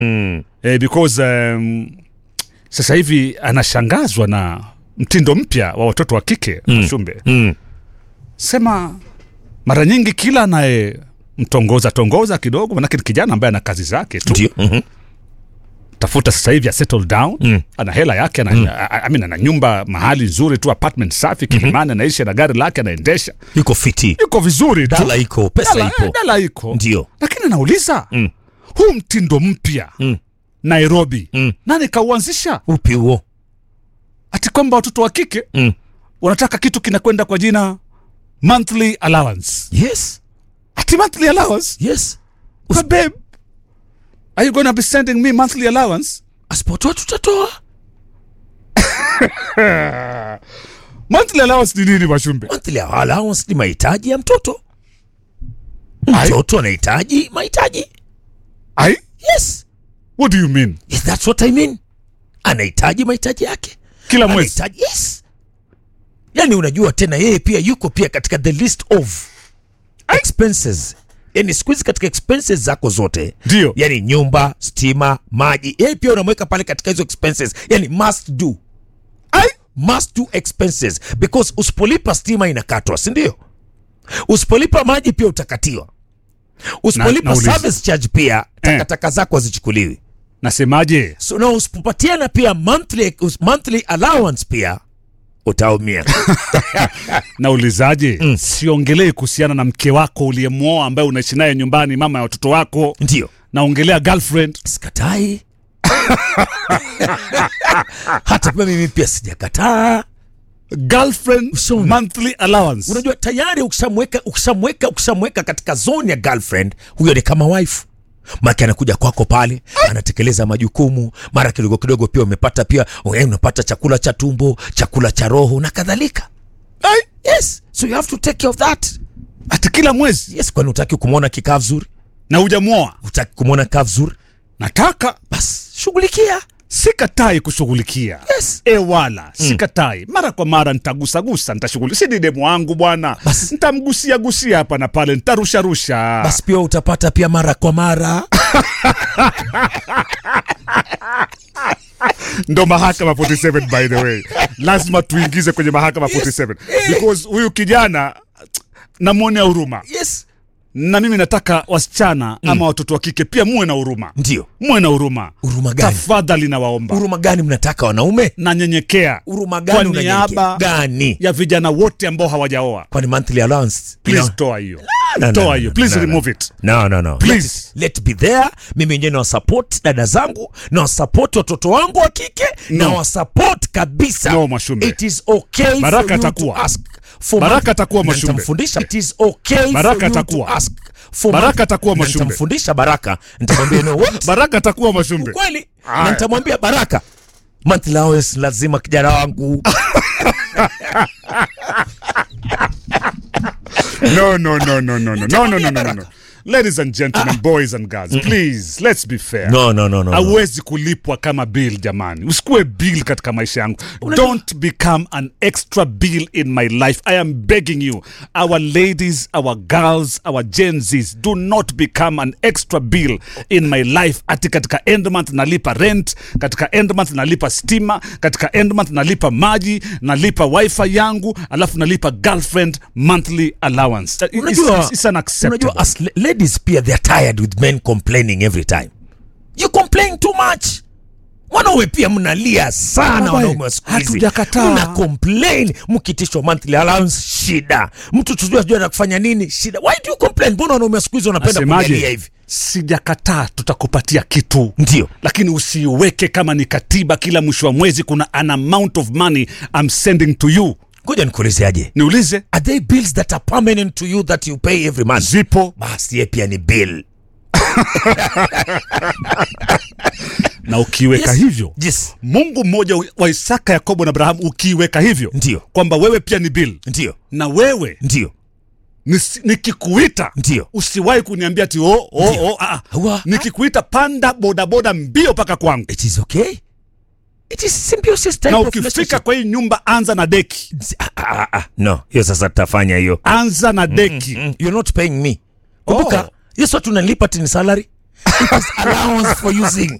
Mm. eh, because um, sasa hivi anashangazwa na mtindo mpya wa watoto wa kike mm. Shumbe Mm. sema mara nyingi kila anaye mtongoza tongoza kidogo, manake ni kijana ambaye ana kazi zake tu Ndio. Mhm. tafuta sasa hivi ya settle down Mm. ana hela yake ana, mm. I mean, ana nyumba mahali nzuri tu apartment safi Kilimani anaishi na gari lake anaendesha Yuko fiti. yuko vizuri tu Dala iko, pesa Dala- ipo. eh, dala iko Ndio. lakini anauliza Mm. huu mtindo mpya Mm. Nairobi Mm. nani kauanzisha Upi huo? ati kwamba watoto wa kike Mm. wanataka kitu kinakwenda kwa jina monthly allowance Yes. ati monthly allowance Yes. But babe are you gonna be sending me monthly allowance Asipotoa tutatoa. monthly allowance ni nini Mashumbe Monthly allowance ni mahitaji ya mtoto. Ai. Mtoto anahitaji mahitaji. ai Yes. what do you mean Yes, that's what I mean. Anahitaji mahitaji yake. kila mwezi Anahitaji, yes. Yaani unajua tena yeye pia yuko pia katika the list of expenses. Yaani siku hizi katika expenses zako zote. Ndio. Yaani nyumba, stima, maji. Yeye pia unamweka pale katika hizo expenses. Yaani must do. ai must do expenses because usipolipa stima inakatwa si ndio usipolipa maji pia utakatiwa usipolipa nauliza. service charge pia takataka zako hazichukuliwi nasemaje so na usipopatiana pia monthly, us- monthly allowance pia utaumia naulizaje mm. siongelei kuhusiana na mke wako uliyemwoa ambaye unaishi naye nyumbani mama ya watoto wako ndio naongelea girlfriend sikatai hata pia mimi pia sijakataa girlfriend Ushaona? monthly allowance unajua tayari ukishamweka ukishamweka ukishamweka katika zone ya girlfriend huyo ni kama wife make anakuja kwako pale anatekeleza majukumu mara kidogo kidogo pia umepata pia eh, unapata chakula cha tumbo chakula cha roho na kadhalika ai yes so you have to take care of that ati kila mwezi yes kwani utaki kumwona kikaa vizuri na hujamwoa utaki kumwona kaa vizuri nataka basi shughulikia sikatai kushughulikia yes e wala sikatai mara kwa mara nitagusagusa nitashughuli si ni demu wangu bwana Basi. nitamgusia gusia hapa na pale nitarusharusha basi pia utapata pia mara kwa mara ndo mahakama 47 by the way lazima tuingize kwenye mahakama 47 because huyu kijana namwonea huruma yes na mimi nataka wasichana ama watoto wa kike pia muwe na huruma ndio muwe na huruma huruma gani tafadhali nawaomba huruma gani mnataka wanaume nanyenyekea huruma kwa gani unanyenyekea? niaba gani ya vijana wote ambao hawajaoa kwani monthly allowance please No. toa hiyo No, no, toa no, hiyo no, please no, no. remove it no no no Please. let, let be there mimi wenyewe nawasupport dada zangu nawasupport watoto wangu wa kike No. nawasupport kabisa No, Mwashumbe. it is okay Baraka for you atakuwa. to ask for Baraka month- atakuwa Na Mwashumbe. nitamfundisha it is okay Baraka for you atakuwa. to ask for Baraka month- atakuwa Na Mwashumbe. nitamfundisha baraka nitamwambia no what baraka atakuwa mashumbe kweli Aya. na nitamwambia baraka monthly allowance lazima kijana wangu no no no no no no no no no no no ladies and gentlemen boys and girls please let's be fair no no no no, no. hauwezi kulipwa kama bill jamani usikuwe bill katika maisha yangu don't become an extra bill in my life i am begging you our ladies our girls our genzis do not become an extra bill in my life ati katika end month nalipa rent katika end month nalipa stima katika end month nalipa maji nalipa wifi yangu alafu nalipa girlfriend monthly allowance It's- unajua it's, it's unacceptable unajua as la- ladies pia they're tired with men complaining every time you complain too much wanaume pia mnalia sana Baba, wanaume wa siku hizi hatujakataa. mna complain mkitishwa monthly allowance shida mtu tujua tujua na kufanya nini shida why do you complain mbona wanaume wa siku hizi wanapenda kuangalia Nasemaje? hivi sijakataa tutakupatia kitu ndio lakini usiweke kama ni katiba kila mwisho wa mwezi kuna an amount of money I'm sending to you ngoja nikuulizeaje niulize are they bills that are permanent to you that you pay every month zipo basi ye pia ni bill na ukiweka Yes. hivyo yes mungu mmoja wa isaka yakobo na abrahamu ukiiweka hivyo ndio kwamba wewe pia ni bill ndio na wewe ndio nisi- nikikuita Ndio. usiwahi kuniambia ti oh, oh, oh, ah, ah. Wa- nikikuita panda bodaboda mbio mpaka kwangu it is okay it is symbiosis type na of ukifika relationship. kwa hii nyumba anza na deki Ah, ah, ah, no hiyo sasa tutafanya hiyo anza na deki mm, you're not paying me kumbuka Oh. hiyo sio tunalipa tini salary it is allowance for using